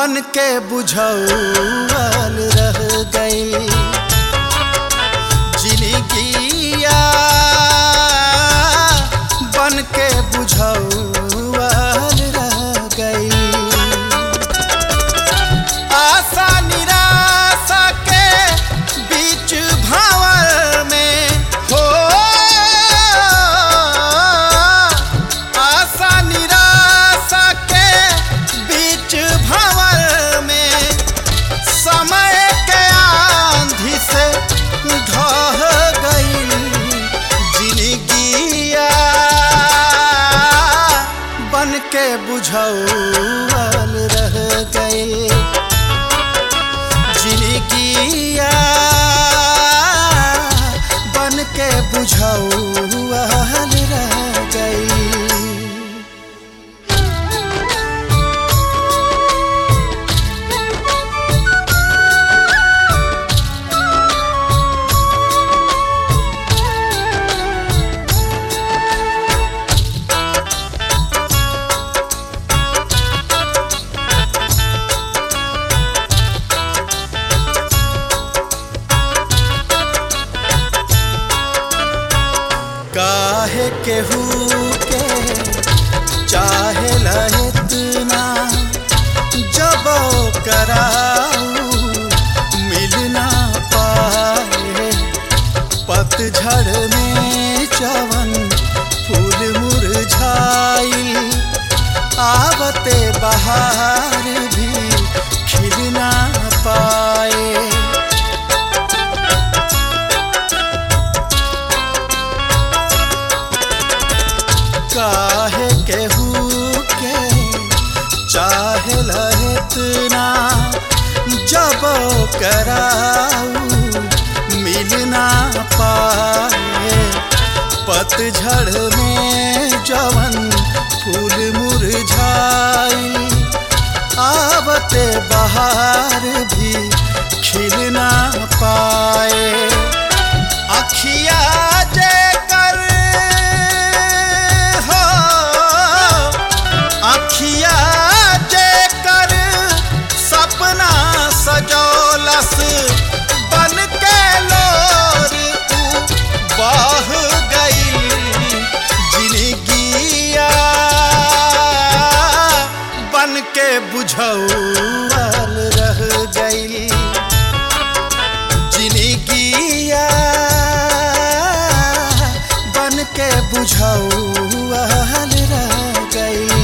बन के बुझौल रह गई जिंदगिया बन के बुझौल रह गई आशा निराशा के बीच भावर में हो आशा निराशा के बीच भावर में समय के आंधी से ढह गई जिंदगिया बन के बुझौल रह गई जिंदगिया बन के बुझौल रह गई काहे केहू के चाहे इतना जब कराऊ मिल ना पाए पतझड़ में चवन फूल मुरझाई आवते बहार भी खिल ना पाए काहे केहू के चाहे इतना जब कराऊ मिल ना पाए पतझड़ में जवन फूल मुरझाई आवते बहार भी खिल ना पाए अखिया जे कर हो अखिया जे कर सपना सजौलस बन के लोर ऊ बह गई जिंदगिया बन के बुझौल रह गई जिंदगिया बन के बुझौल रह गई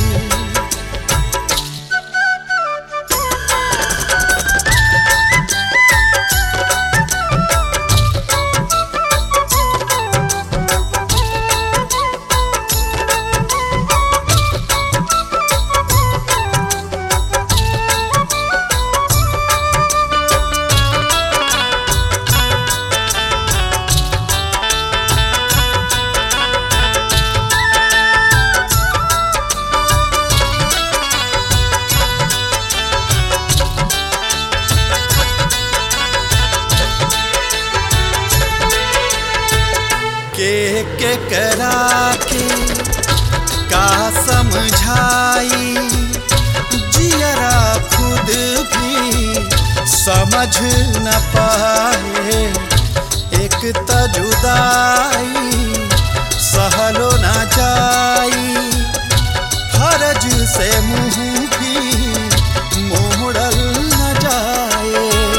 के के करा के का समझाई जियरा खुद भी समझ न पाए एक त जुदाई सहलो न जाई फर्ज से मुंह भी मोड़ल न जाए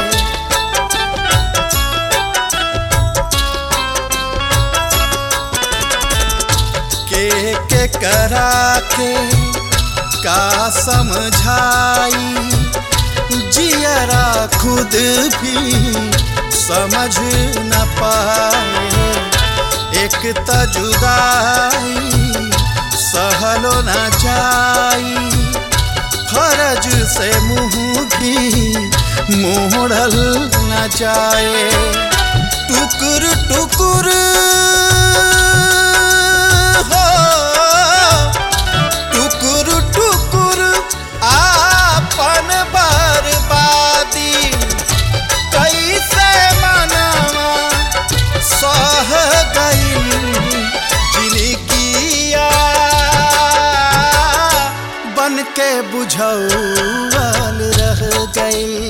के के करा के का समझाई जियरा खुद भी समझ न पाए एक त जुदाई सहलो न जाई फर्ज से मुंह भी मोड़ल न जाए टुकुर टुकुर हो टुकुर टुकुर आपन बर्बादी कैसे मनवा सह गई जिंदगिया बन के बुझौल गईल